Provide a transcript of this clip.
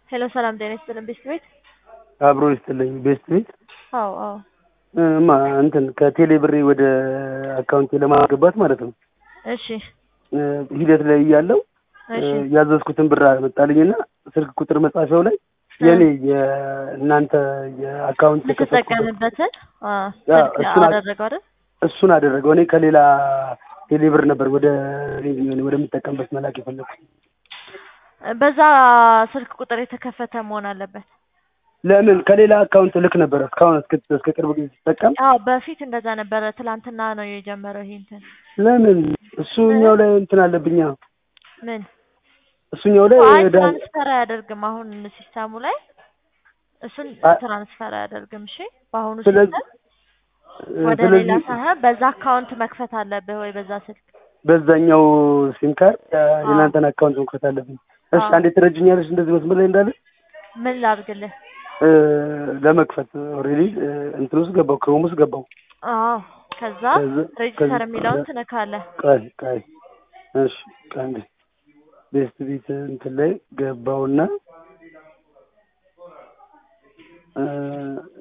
ሄሎ ሰላም ጤና ይስጥልን ቤስት ቤት አብሮ ይስጥልኝ ቤስት ቤት አዎ አዎ እማ እንትን ከቴሌ ብሬ ወደ አካውንቴ ለማስገባት ማለት ነው እሺ ሂደት ላይ እያለው እሺ ያዘዝኩትን ብር አመጣልኝና ስልክ ቁጥር መጻፊያው ላይ የኔ የእናንተ የአካውንት የከፈትኩበት የምትጠቀምበትን አ፣ ያ፣ ስልክ እሱን አ- አደረገው አይደል እሱን አደረገው። እኔ ከሌላ ቴሌ ብር ነበር ወደ እኔ ወደምጠቀምበት መላክ የፈለግኩት። በዛ ስልክ ቁጥር የተከፈተ መሆን አለበት ለምን ከሌላ አካውንት ልክ ነበረ እስካሁን እስከ እስከ ቅርብ ጊዜ ስጠቀም አዎ በፊት እንደዛ ነበረ ትላንትና ነው የጀመረው ይሄ እንትን ለምን እሱኛው ላይ እንትን አለብኛ ምን እሱኛው ላይ አይ ዳ- ትራንስፈር አያደርግም አሁን ሲስተሙ ላይ እሱን አ- ትራንስፈር አያደርግም እሺ በአሁኑ ስለዚህ ሲስተም ወደ ሌላ ስለዚህ ሳይሆን በዛ አካውንት መክፈት አለብህ ወይ በዛ ስልክ በዛኛው ሲም ካርድ የእናንተን አካውንት መክፈት አለብኝ። እሺ አዎ። አንዴ ትረጅኛለሽ እንደዚህ መስመር ላይ እንዳለ ምን ላድርግልህ እ፣ ለመክፈት ኦልሬዲ እንትን ውስጥ ገባው ክሮም ውስጥ ገባው። አዎ ከዛ ከዛ- ሬጅስተር ከዛ- የሚለውን ትነካለህ ቃይ ቃይ እሺ አንዴ ቤስት ቤት እንትን ላይ ገባውና እ